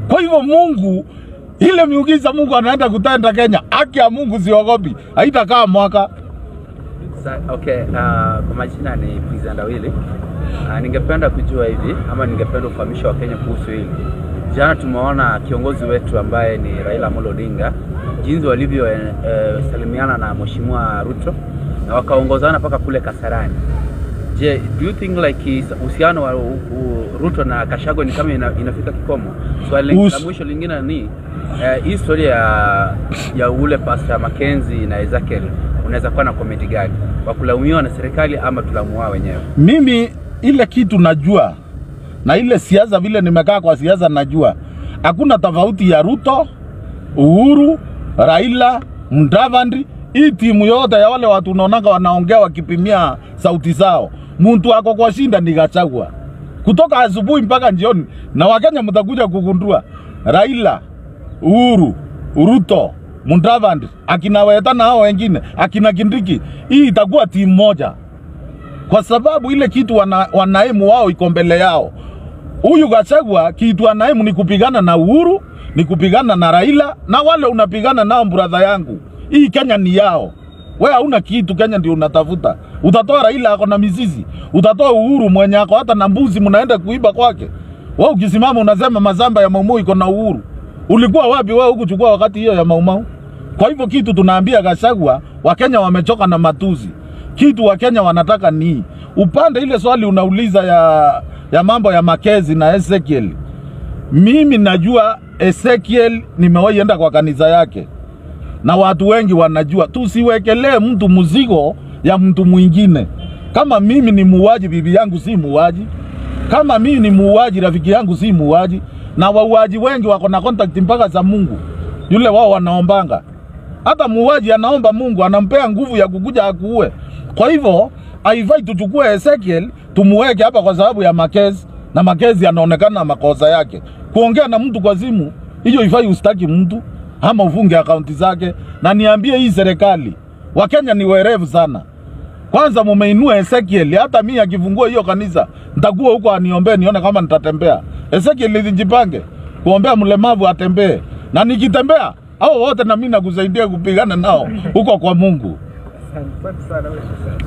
Kwa hivyo Mungu, ile miujiza Mungu anaenda kutenda Kenya, haki ya Mungu siogopi, haitakaa mwaka. Sa, okay, uh, kwa majina ni Pizanda Wili. Uh, ningependa kujua hivi ama ningependa ufahamisho wa Kenya kuhusu hili. Jana tumeona kiongozi wetu ambaye ni Raila Amolo Odinga jinsi walivyo eh, eh, salimiana na Mheshimiwa Ruto na wakaongozana mpaka kule Kasarani. Je, do you think like his- uhusiano wa u, u, Ruto na Kashagwa ni kama ina, inafika kikomo? Swali Us- la mwisho lingine ni eh, hii story ya ya ule Pastor Mackenzie na Ezekiel unaweza kuwa na komedi gani? Wa kulaumiwa na serikali ama tulaumiwa wenyewe? Mimi ile kitu najua na ile siasa, vile nimekaa kwa siasa, najua hakuna tofauti ya Ruto, Uhuru, Raila, Mudavadi. Hii timu yote ya wale watu unaonaga wanaongea wakipimia sauti zao, muntu ako kwa shinda ni Gachagua kutoka asubuhi mpaka jioni, na Wakenya mtakuja kugundua Raila, Uhuru, Ruto, Mudavadi, akina Weta na hao wengine, akina Kindiki, hii itakuwa timu moja kwa sababu ile kitu wana, wanaimu wao iko mbele yao. Huyu Gachagua kitu anaimu ni kupigana na Uhuru, ni kupigana na Raila na wale unapigana nao, brother yangu. Hii Kenya ni yao. We hauna kitu, Kenya ndio unatafuta. Utatoa Raila ako na mizizi, utatoa Uhuru mwenye ako hata na mbuzi, mnaenda kuiba kwake. Wewe ukisimama unasema mazamba ya Maumau iko na Uhuru. Ulikuwa wapi wewe hukuchukua wakati hiyo ya Maumau? Kwa hivyo kitu tunaambia Gachagua, Wakenya wamechoka na matuzi. Kitu Wakenya wanataka ni upande ile swali unauliza ya, ya mambo ya Makezi na Ezekiel. Mimi najua Ezekiel, nimewahi enda kwa kanisa yake na watu wengi wanajua, tusiwekelee mtu mzigo ya mtu mwingine. Kama mimi ni muuaji, bibi yangu si muuaji. Kama mimi ni muuaji, rafiki yangu si muuaji. Na wauaji wengi wako na contact mpaka za Mungu, yule wao wanaombanga. Hata muuaji anaomba Mungu, anampea nguvu ya kukuja akuue. Kwa hivyo haifai tuchukue Ezekiel tumuweke hapa kwa sababu ya Makezi, na Makezi anaonekana na makosa yake. Kuongea na mtu kwa simu, hiyo ifai ustaki mtu ama ufunge akaunti zake. Na niambie hii serikali, Wakenya ni werevu sana. Kwanza mumeinua Ezekiel, hata mimi akifungua hiyo kanisa nitakuwa huko aniombee nione kama nitatembea. Ezekiel nijipange kuombea mlemavu atembee, na nikitembea hao wote na mimi nakusaidia kupigana nao huko kwa Mungu.